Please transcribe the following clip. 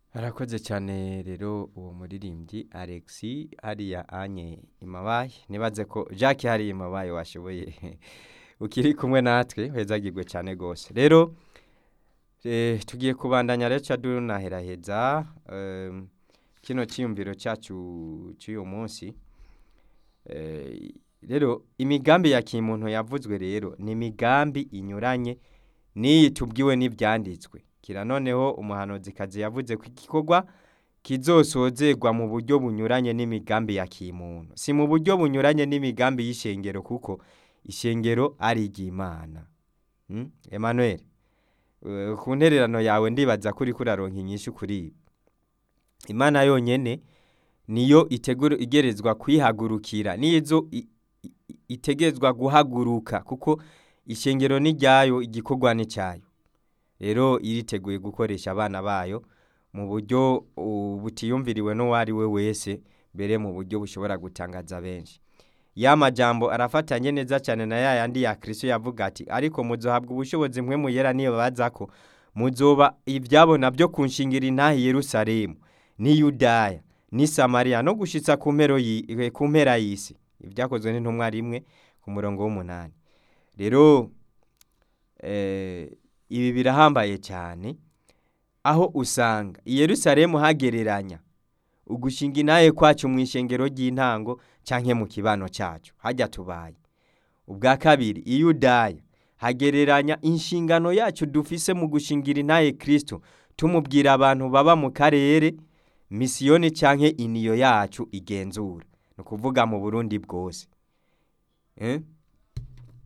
arakoze cyane rero uwo muririmbyi alexi hariya anye imabaye nibaze ko jacques hariya imabaye washoboye ukiri kumwe natwe hezagirwe cyane rwose rero eh, tugiye kubandanya rero ca dunaheraheza em, kino cyiyumviro cyacu cy'uyu munsi Eh, rero imigambi ya kimuntu yavuzwe rero ni imigambi inyuranye n'iyi tubwiwe n'ibyanditswe kira noneho umuhanuzikazi yavuze ko igikorwa kizosozerwa mu buryo bunyuranye n'imigambi ya kimuntu si mu buryo bunyuranye n'imigambi y'ishengero kuko ishengero ari iry'imana Hmm? Emmanuel eh, ku ntererano yawe ndibaza kuri kuraronka inyishu kuri ibi imana yonyene niyo itegura igerezwa kwihagurukira nizo i- i- itegerezwa guhaguruka kuko ishengero ni ryayo igikorwa ni cyayo rero iriteguye gukoresha abana bayo mu buryo uh, butiyumviriwe n'uwo ari we wese mbere mu buryo bushobora gutangaza benshi ya majambo arafatanye neza cyane na ya yandi ya kristo yavuga ati ariko muzohabwa ubushobozi mwe muyera niyo baza ko muzoba ibyabona byo kunshingira intahi yerusalemu ni yudaya ni samariya no gushitsa ku mpero yi- eh, ku mpera y'isi ibyakozwe n'intumwa rimwe ku murongo w'umunani rero eh, ibi birahambaye cyane aho usanga i yerusalemu hagereranya ugushinga intahe kwacu mu ishengero ry'intango canke mu kibano cyacu hajya tubaye ubwa kabiri i yudaya hagereranya inshingano yacu dufise mu gushingira intahe kristo tumubwira abantu baba mu karere misiyoni canke iniyo yacu igenzura ni ukuvuga mu burundi bwose eh?